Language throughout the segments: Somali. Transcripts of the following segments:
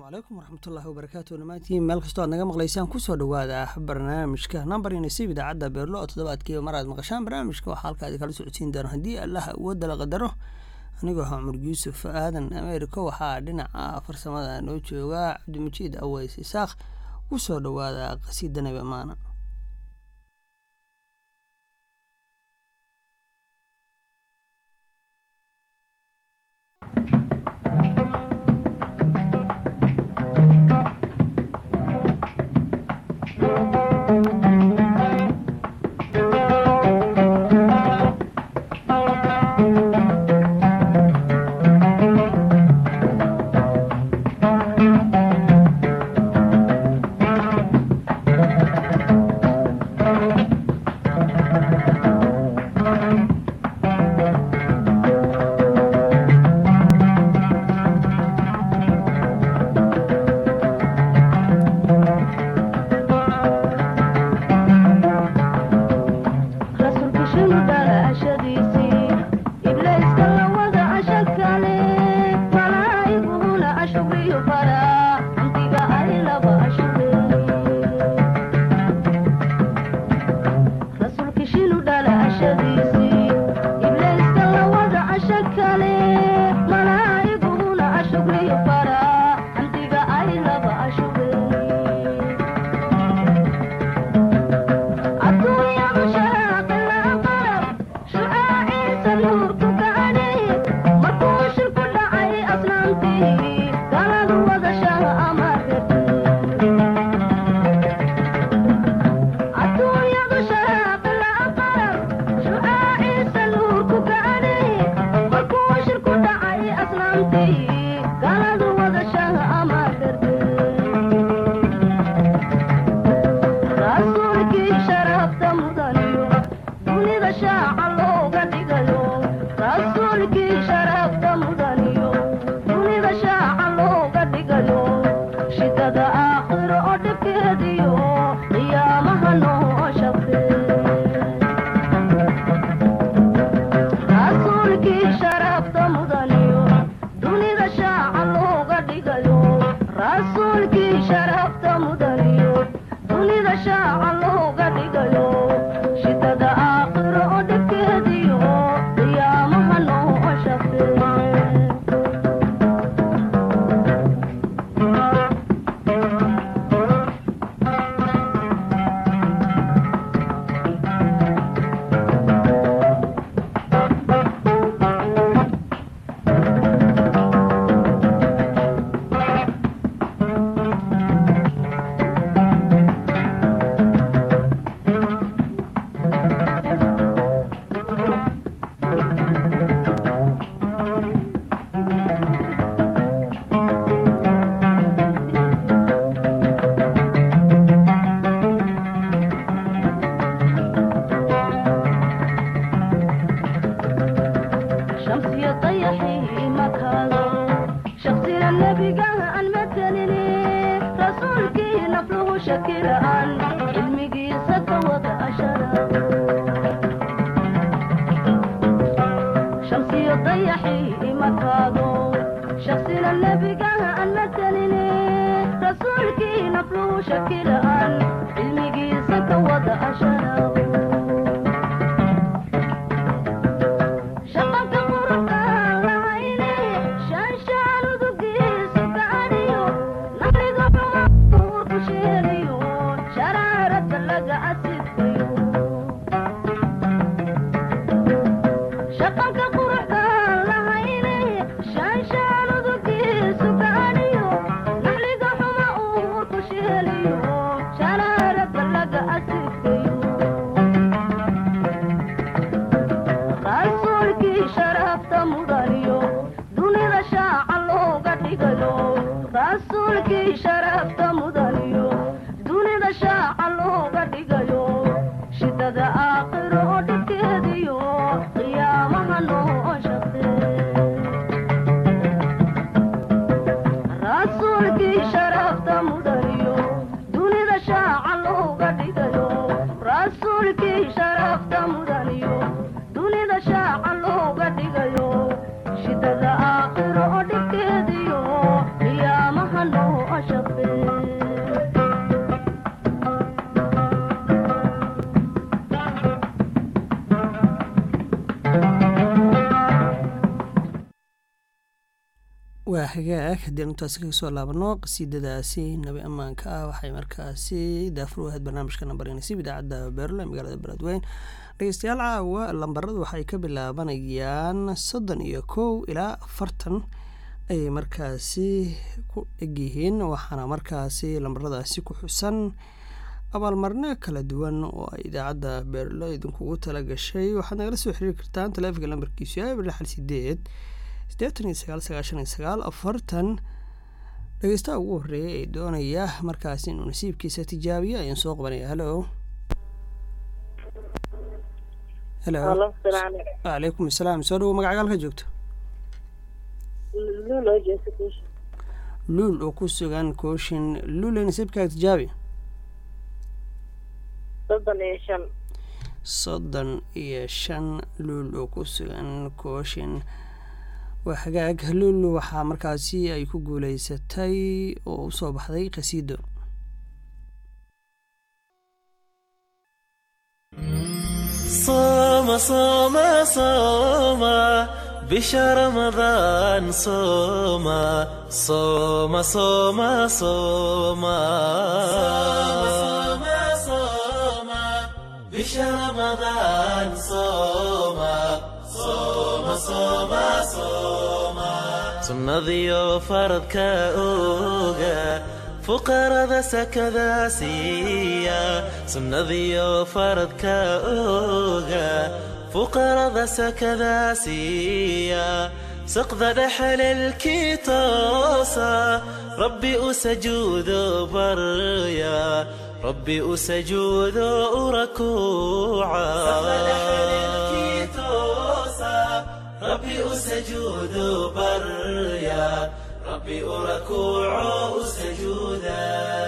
calaykum waraxmatullaahi wabarakaatu dhammaantiin meel kastoo aad naga maqlaysaan kusoo dhawaada barnaamijka nambar inasiib idaacadda beerlo oo toddobaadkiiba mar aad maqashaan barnaamijka waxaa halkaadi kala socodsiin doona haddii allah awoodda la qadaro anigoo ah cumar yuusuf aadan ameerika waxaa dhinaca farsamada noo jooga cabdimajiid aweys isaaq kusoo dhawaada qasiida nabi amaana shidada aakhiro oo dhibkeediyo qiyaamaha noo waa hagaag haddii aan intaasi kaga soo laabano qasiidadaasi nabi ammaanka ah waxay markaasi daafur u ahayd barnaamijka nambar nasiib idaacadda beerlo ee magaalada beledweyn dhegeystayaal caawa lambaradu waxay ka bilaabanayaan soddon iyo kow ilaa afartan ayay markaasi ku egyihiin waxaana markaasi lambaradaasi ku xusan abaalmarino kala duwan oo ay idaacadda beerlo idinkugu tala gashay waxaad nagala soo xiriiri kartaan taleefanka lambarkiisu yahay lixal sideed siddeetan iyo sagaal sagaashan iyo sagaal afartan dhegeystaha ugu horreeya ee doonaya markaasi inuu nasiibkiisa tijaabiyo ayaan soo qabanaya halo helo wacalaykum asalaam soo dhawo magacaga halka joogto luul oo ku sugan kooshin luule nasiibkaaga tijaabi soddon iyo shan soddon iyo shan luul oo ku sugan kooshin waa hagaag luul waxaa markaasi ay ku guuleysatay oo usoo baxday qasiido صوم صوم صوم بشهر رمضان صوم صوم صوم صوم صوم صوم بشهر رمضان صوم صوم صوم صوم sunnadiyo faradka oga fuqarada sakada siiya sunnadiyo faradka oga fuqarada sakada siiya saqda dhexalelkii toosa rabbi u sajuudo barya rabbi u sajuudo u rakuuca ربي أسجود بريا ربي أركوع سجودا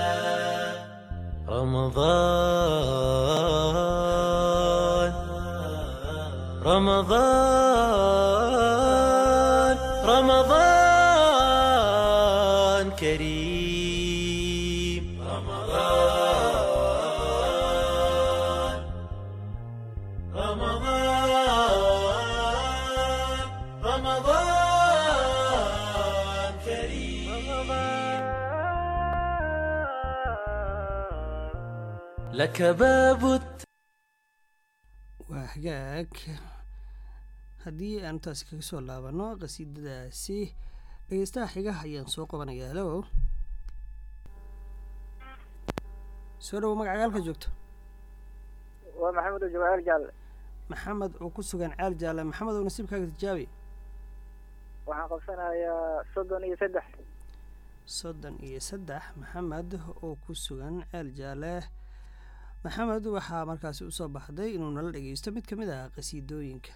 رمضان رمضان رمضان كريم رمضان رمضان رمضان كريم لك باب الت- waa hagaag haddii aan intaasi kaga soo laabano qasiidadaasi dhegeystaha xigaha ayaan soo qabanaya halo soo dhawo magacaga halka joogto waa maxamed oo jawahar jaalle maxamed oo ku sugan ceel jaalle maxamed oo nasiibkaaga tijaabi waxaan qabsanayaa soddon iyo saddex soddon iyo saddex maxamed oo ku sugan ceel jaalle maxamed waxaa markaasi usoo baxday inuu nala dhegeysto mid ka mid ah qasiidooyinka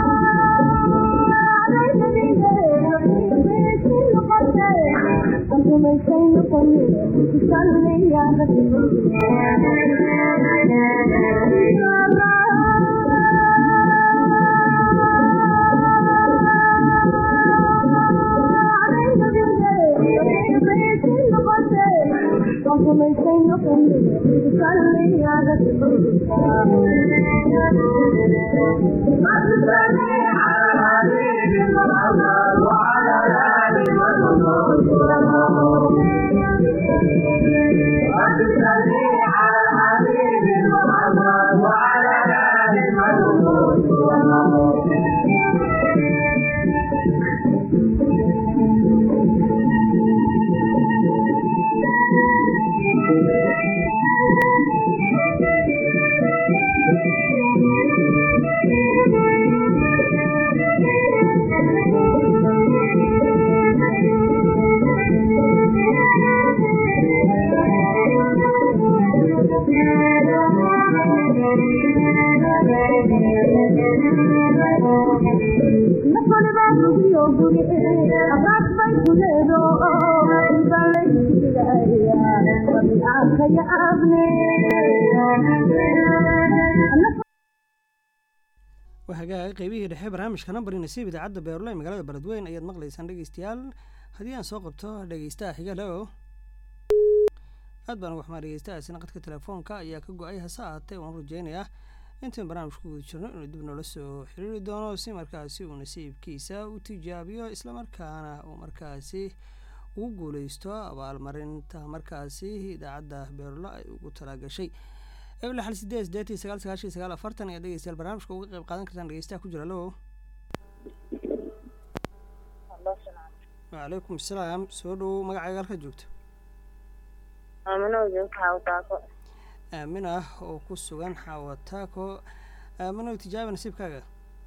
Thank you. wahagaaga qeybihii dhexe barnaamijka nambarii nasiib idaacadda beerlo ee magaalada beledweyn ayaad maqlaysaan dhegeystayaal haddii aan soo qabto dhegeystaha xigalo aad baan uga xumaa dhegeystahaasina qadka telefoonka ayaa ka go-ay hase ahaatee waan rajeynayaa intaan barnaamijka ku guda jirno inuu dib noola soo xiriiri doono si markaasi uu nasiibkiisa u tijaabiyo islamarkaana uu markaasi ugu guuleysto abaalmarinta markaasi idaacadda beerlo ay ugu talagashay eble xal sideed sideetii sagaal sagaashan sagaal afartan ayaa dhegeystayaal barnaamijka uga qeyb qaadan kartaan dhegeystaha ku jira lo wacalaykum asalaam soo dhow magacaaga halka joogto aamin ah oo ku sugan xawataako aaminow tijaabi nasiibkaaga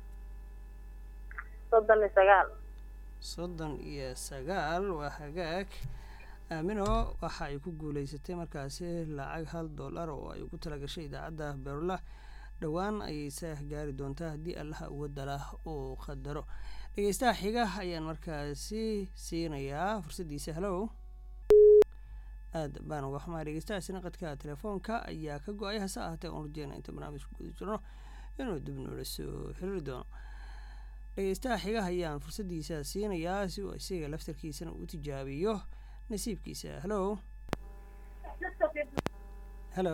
soddon iyo sagaal soddon iyo sagaal waa hagaag aamino waxa ay ku guuleysatay markaasi lacag hal dollar oo ay ugu talagashay idaacadda beerula dhowaan ayayse gaari doontaa haddii allaha uwadalah uu qadaro dhegeystaha xiga ayaan markaasi siinayaa fursaddiisa halow aad baan uga xumaa dhegeystahaasina qadka telefoonka ayaa ka go-ay hase ahaatee aan rajeyna inta barnaamijka guda jirno inuu dib noola soo xiriiri doono dhegeystaha xiga ayaan fursaddiisa siinayaa si uu isaga laftarkiisana uu tijaabiyo nasiibkiisa halo halo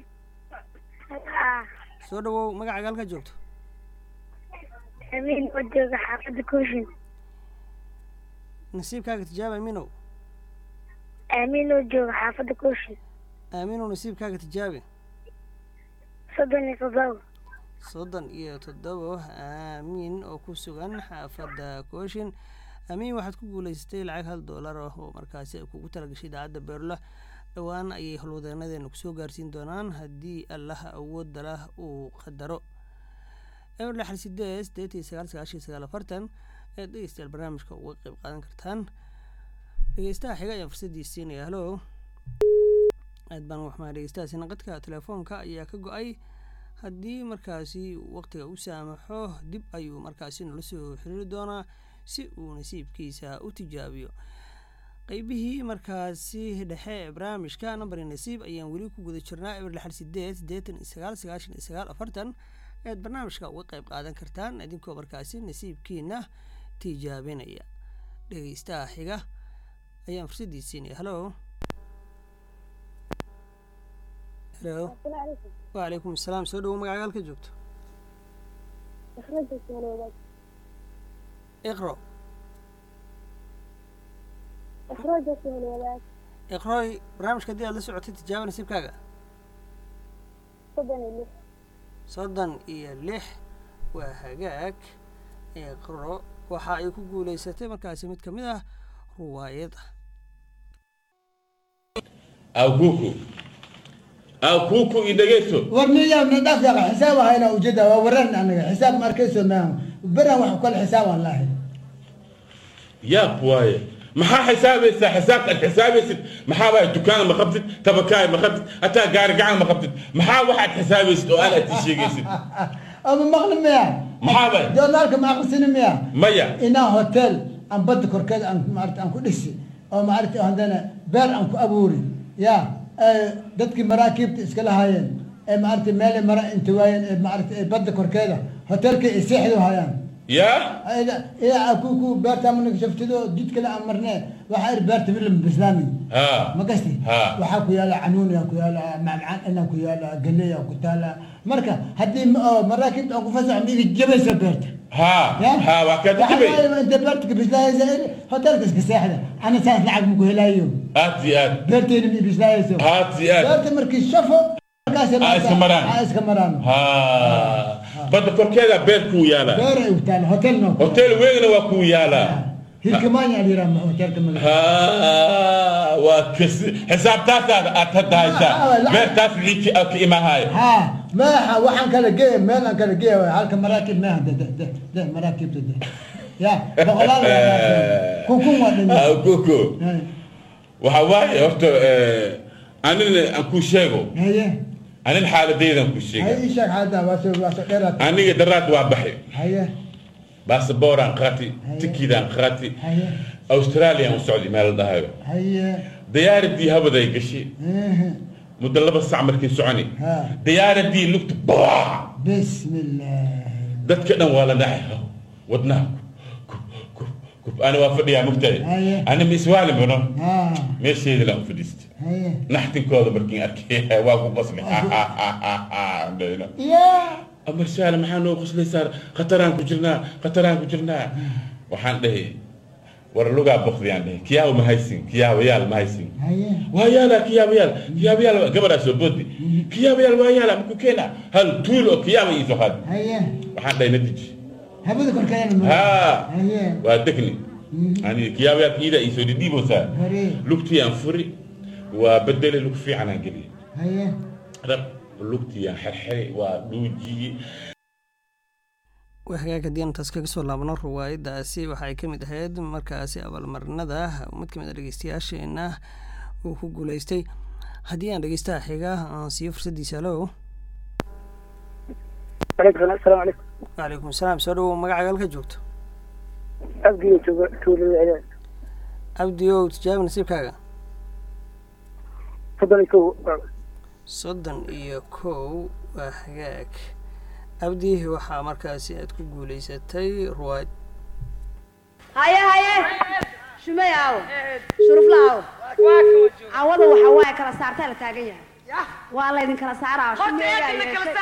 soo dhawow magacaaga halka joogto amiin oo jooga xaafadda kooshin nasiibkaaga tijaaba aaminow amiin oo jooga xaafadda kooshin aaminow nasiibkaaga tijaabi soddon iyo toddoba soddon iyo toddobo aamiin oo ku sugan xaafadda kooshin aamiin waxaad ku guuleysatay lacag hal dollar ah oo markaasi ay kugu talagashay idaacadda beerla dhowaan ayay howlwadeenadeena kusoo gaarsiin doonaan haddii allaha awoodda lah uu qadaro eber lixal sideed sideetii sagaal sagaashan sagaal afartan ayaad dhegeystayaal barnaamijka uga qeyb qaadan kartaan dhegeystaha xiga ayaan fursaddiis siinaya halo aad baan uga xumaa dhegeystahaasina qadka telefoonka ayaa ka go-ay haddii markaasi waqtiga u saamaxo dib ayuu markaasi nala soo xiriiri doonaa si uu nasiibkiisa u tijaabiyo qeybihii markaasi dhexe ee barnaamijka nambari nasiib ayaan weli ku guda jirnaa eber lixal sideed siddeetan iyo sagaal sagaashan iyo sagaal afartan ayaad barnaamijka uga qeyb qaadan kartaan idinkoo markaasi nasiibkiina tijaabinaya dhegeystaha xiga ayaan fursaddii siinaya halo halo wacalaykum asalaam soo dhawo magacaga halka joogto iqro iqroy barnaamijka haddii aad la socotay tijaaba nasiibkaaga soddon iyo lix waa hagaag iqro waxa ay ku guuleysatay markaasi mid ka mid ah ruwaayada akuku akuku idhageeso warniya nadhaaf yaqa xisaab ahayna ujeeda waa waran anaga xisaab ma arkayso maaha beran wax kale xisaab aan lahay yaab waaye maxaa xisaabaysaa xisaabta aad xisaabaysid maxaa waay dukaan ma qabtid tabakaay ma qabtid hataa gaari gacan ma qabtid maxaa waxaad xisaabaysid oo aan aad ii sheegaysid ama maqli miya maxaa waay joornaalka ma aqrisini miya maya inaa hotel aan badda korkeed aan maarata aan ku dhisi oo maaragtay haddana beer aan ku abuuri ya ee dadkii maraakiibta iska lahaayeen ee maaragtay meelay mara inta waayeen ee maaragtay ee badda korkeeda hotelka ay seexdu hayaan yaa yaa ku ku beerta mana shaftido jid kale aan marnee waxaa ir beerta filim bislaami ha ma gasti Ha. waxaa ku yaala canuuniya ku yaala macmacaan ina ku yaala galeya ku taala marka haddii ma- oo maraakiibta aan ku fasax ma iga jabaysa beerta ha ha waa kaa dajibay inta beerta ka bislaayaysa hotelka iska seexda ana saas lacag maku helaayo aad iyo aad beerteena ma bislaayayso aad iyo aad beerta markii shafo markaas Aa iska maraan. aa iska maraan ha badda korkeeda beer kuu yaalaa beer ay taala hotel no hotel weynna waa kuu yaalaa hilkamaanya la yidhaha hotelka magaca ha waa kas xisaabtaasaad aad hadda haysaa Ah, lacag- beertaas wixii ka ka imahaayo ها ما waxaan kala geeya meel aan kala geeya halka maraakib maaha de de de maraakibta de ya boqolaal kukun waa Ah, dhan koko waxa waaye horta eh, anina aan kuu sheego haye anin xaaladaydan kuu sheega haye ii sheeg hadda waa soo waa soo dheeraad aniga daraad waa baxay haye baasabooraan qaati Haye. tikidaan qaati haye australian u socday meel la dhahayo haye diyaaradii habaday gashay eh, muddo laba sac markii soconi ha diyaaradii lugta baa بسم الله dadka dhan waa la dhacay wadnaha kub kub kub ana waa fadhiyaa mugtahay Haye. ana ma iswaali bano ها meesheeda laan u fadhiistay haye naxtinkooda markiin arkay waa ku qosli يا amar saale maxaa noo qoslaysaa khataraan ku jirnaa khataraan ku jirnaa waxaan dhahay war lugaa bokdiyaan dhahay kiyaawa ma haysin kiyaawayaal ma haysin haye waa yaala kiyaabayaal kiyaabayaal gabadhaa soo boodi kiyaabayaal waa yaala maku keena hal tuul oo kiyaaba iisoo qaad haye waxaan dhahay natiji هبدا كل كلام ها haye waa degni yani kiyaabayaal iida iisoo dhidhiiboosaa هري lugtii aan furi waa bedele lug fiican aan geliyay haye rab lugtii aan xerxeray waa dhuujiyey waa hagaag haddii aan taas kaga soo laabno ruwaayadaasi waxay ka mid ahayd markaasi abaalmarinada mid ka mid a dhegeystayaasheena uu ku guuleystay haddii aan dhegeystaha xiga aan siiyo fursaddiisa alow عليكم السلام السلام عليكم wacalaykum asalaam soo dhowow magacaaga halka joogto أبدي تولي العيال cabdi ow tijaabi nasiibkaaga تفضل يكو soddon iyo kow waa hagaag abdi waxaa markaasi aad ku guuleysatay ruwaayad haye haye shumay aawo shurufla aawo cawada waxa waaye kala saartaa la taagan yahay waa laydin kala saaraa shumeeyaa yeeshay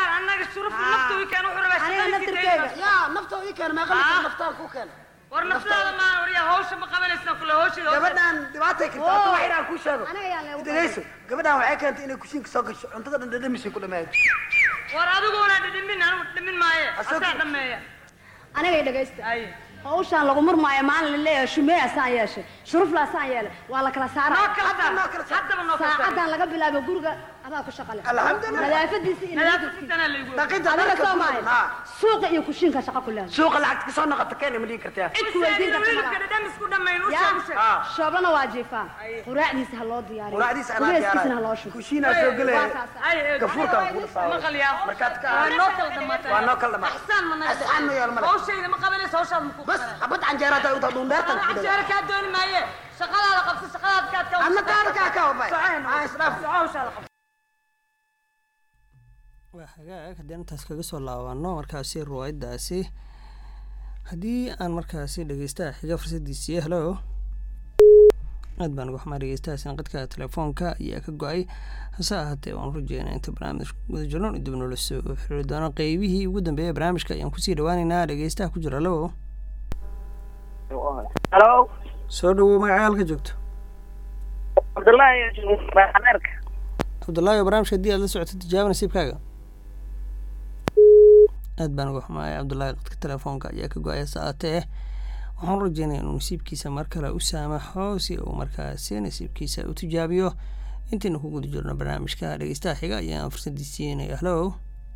aniga naftirkeyga yaa nafta ii keen meeqa litir naftaan ku keen war naftaada maa waryaa hawsha ma qabanaysa kule hawsheeda gabadhaan dhibaatay karta horta wax inaan kuu sheego aniga yaan leegu dhegeyso gabadhaan waxay keentay inay kushiinka soo gasho cuntada dhan dhadhamisay ku dhameeyo war adiguna dhidhimin anigu dhimin maaye Asagoo- asaa dhameeya aniga dhegeysta ay hawshaan lagu murmaayo maalin la leeyahay shumeeya saan yeeshay shurufla saan yeelay waa la kala noo saaraa kala saar noo kala saar. haddaba noo kala saar saacadan laga bilaabo guriga adaa ku shaqale Alxamdulillah. nadaafadiisa iyo nadaafad nadiifkiisa. fitana laygu dhaqinta adiga dharka soo ku- maayo haa. suuqa iyo kushiinka shaqa ku leedahay suuqa lacagta kasoo noqota keena ma dhihi kartaa cid ku weydiin karta wiilka malaha dhadhamis ku dhammayn u yaa sheeg u sheeg Ah. shoobana waa jiifaa quraacdiisa ha loo diyaariyo quraacdiisa anaa qubayskiisana ha loo diyaaraya shubo kushiinaa soo gelaya Waa kaas. ay ee gafuurkaan kula saaro maqal yaa markaad ka waa noo kala dhamaatay waa noo kala dhamaatay. axsaan ma naga Axsaan ma yeelo male. hawshayda ma qabanaysa hawshaada ma ku bas xabad canjeera hataa utaa dhuundheertan ku dhawa canjeera kaa dooni maaye shaqadaada qabso shaqadaada kaad ka anna taada kaa kaa wabay aa isdhaaf hawshaada qabso waa hagaag haddii aan intaas kaga soo laabano markaasi ruwaayadaasi haddii aan markaasi dhegeystaha xiga fursaddiisii helo aad baan uga xumaa dhegeystaha sanqadka telefoonka ayaa ka go-ay hase ahaatee waan rajeynaa inta barnaamij wada jirno dib noola soo xiriiri doono qeybihii ugu dambeeyay barnaamijka ayaan kusii dhawaaneynaa dhegeystaha ku jira halo هلو soo dhawow magaca halka joogto عبد الله يا أمريكا cabdullaahi oo barnaamijka haddii aad la socoto tijaaba nasiibkaaga aad baan uga xumaaya cabdullaahi qadka telefoonka ayaa ka go-aya saatee waxaan rajeynaya inuu nasiibkiisa mar kale u saamaxo si uu markaasi nasiibkiisa u tijaabiyo intaynu ku guda jirno barnaamijka dhegeystaha xiga ayaan fursadii siinaya halo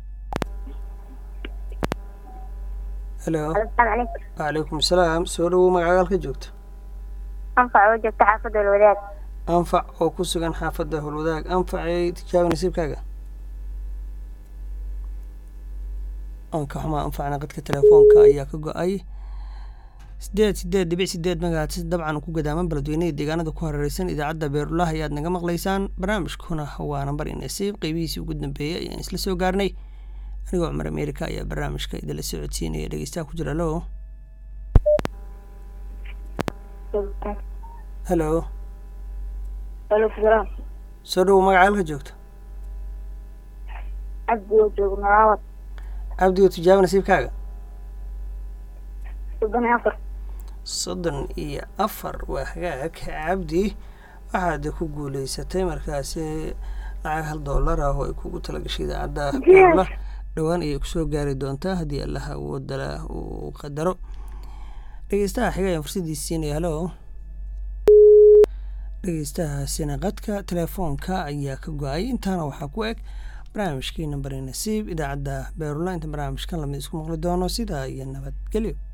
halo السلام عليكم wacalaykum asalaam soo dhawow magaca halka joogto أنفع وجهك حافظ الولاد anfac oo ku sugan xaafadda howlwadaag anfacay tijaaba nasiibkaaga aan ka xumaa anfacna qadka telefoonka ayaa ka go-ay sideed sideed dhibic sideed magacaadsi dabcan ku gadaaman beledweyneha deegaanada ku hareereysan idaacadda beerulaah ayaad naga maqlaysaan barnaamijkuna waa nambar inasiib qeybihiisii ugu dambeeyay ayaan isla soo gaarnay anigoo cumar ameerika ayaa barnaamijka idinla socodsiinaya dhegeystaha ku jira lo helo aleykum salaam soo dhowo magaca halka joogto cabdi oo joogo nalaawad cabdi oo tijaabo nasiibkaaga soddon iyo afar soddon iyo afar waa hagaag cabdi waxaad ku guuleysatay markaasi lacag hal dollar ah oo ay kugu talagashay idaacadda beerula dhowaan ayay kusoo gaari doontaa haddii allaha awoodala uu qadaro dhegeystaha xiga ayaan fursaddiisa siinaya halo dhegeystahaasina qadka telefoonka ayaa ka go-ay intaana waxaa ku eg barnaamijkii nambari nasiib idaacadda beerula inta barnaamijkan lamid isku maqli doono sidaa iyo nabadgelyo